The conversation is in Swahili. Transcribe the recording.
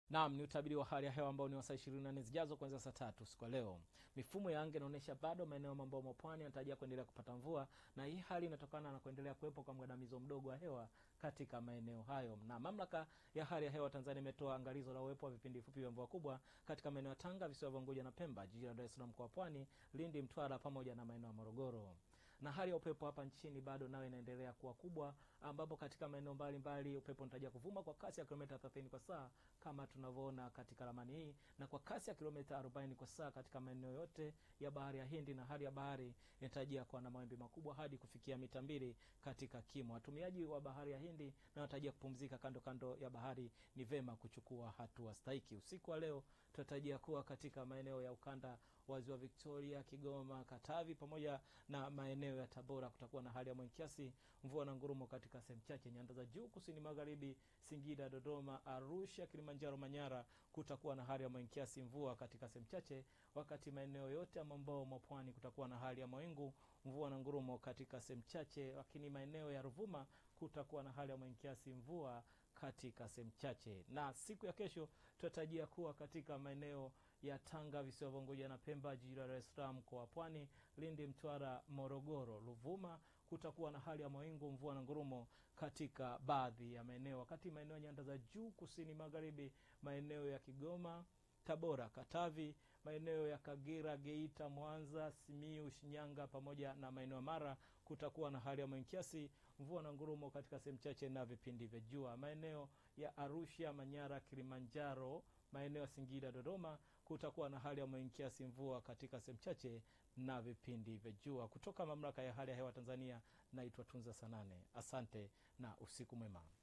Naam, ni utabiri wa hali ya hewa ambao ni wa saa ishirini na nne zijazo kuanzia saa tatu siku ya leo. Mifumo ya anga inaonyesha bado maeneo mambo mwa pwani yanatarajia kuendelea kupata mvua, na hii hali inatokana na kuendelea kuwepo kwa mgandamizo mdogo wa hewa katika maeneo hayo. Na mamlaka ya hali ya hewa Tanzania imetoa angalizo la uwepo wa vipindi fupi vya mvua kubwa katika maeneo ya Tanga, visiwa vya Unguja na Pemba, jiji la Dar es Salaam, mkoa wa Pwani, Lindi, Mtwara pamoja na maeneo ya Morogoro na hali ya upepo hapa nchini bado nayo inaendelea kuwa kubwa, ambapo katika maeneo mbalimbali upepo unatarajia kuvuma kwa kasi ya kilomita 30 kwa saa kama tunavyoona katika ramani hii, na kwa kasi ya kilomita 40 kwa saa katika maeneo yote ya bahari ya Hindi, na hali ya bahari inatarajia kuwa na mawimbi makubwa hadi kufikia mita mbili katika kimo. Watumiaji wa bahari ya Hindi na wanatarajia kupumzika kando kando ya bahari, ni vema kuchukua hatua stahiki. Usiku wa leo tunatarajia kuwa katika maeneo ya ukanda wa ziwa Victoria, Kigoma, Katavi pamoja na maeneo ya Tabora kutakuwa na hali ya mawingu kiasi, mvua na ngurumo katika sehemu chache. Nyanda za juu kusini magharibi, Singida, Dodoma, Arusha, Kilimanjaro, Manyara kutakuwa na hali ya mawingu kiasi, mvua katika sehemu chache, wakati maeneo yote ya mwambao mwa pwani kutakuwa na hali ya mawingu, mvua na ngurumo katika sehemu chache, lakini maeneo ya Ruvuma kutakuwa na hali ya mawingu kiasi, mvua katika sehemu chache. Na siku ya kesho tunatarajia kuwa katika maeneo ya Tanga, visiwa vya Unguja na Pemba, jiji la Dar es Salaam, mkoa wa Pwani, Lindi, Mtwara, Morogoro, Ruvuma kutakuwa na hali ya mawingu, mvua na ngurumo katika baadhi ya maeneo, wakati maeneo ya nyanda za juu kusini magharibi, maeneo ya Kigoma, Tabora, Katavi, maeneo ya Kagera, Geita, Mwanza, Simiu, Shinyanga pamoja na maeneo ya Mara kutakuwa na hali ya mawingu kiasi, mvua na ngurumo katika sehemu chache na vipindi vya jua. Maeneo ya Arusha, Manyara, Kilimanjaro maeneo ya Singida, Dodoma kutakuwa na hali ya mawingu kiasi, mvua katika sehemu chache na vipindi vya jua. Kutoka mamlaka ya hali ya hewa Tanzania, naitwa Tunza Sanane. Asante na usiku mwema.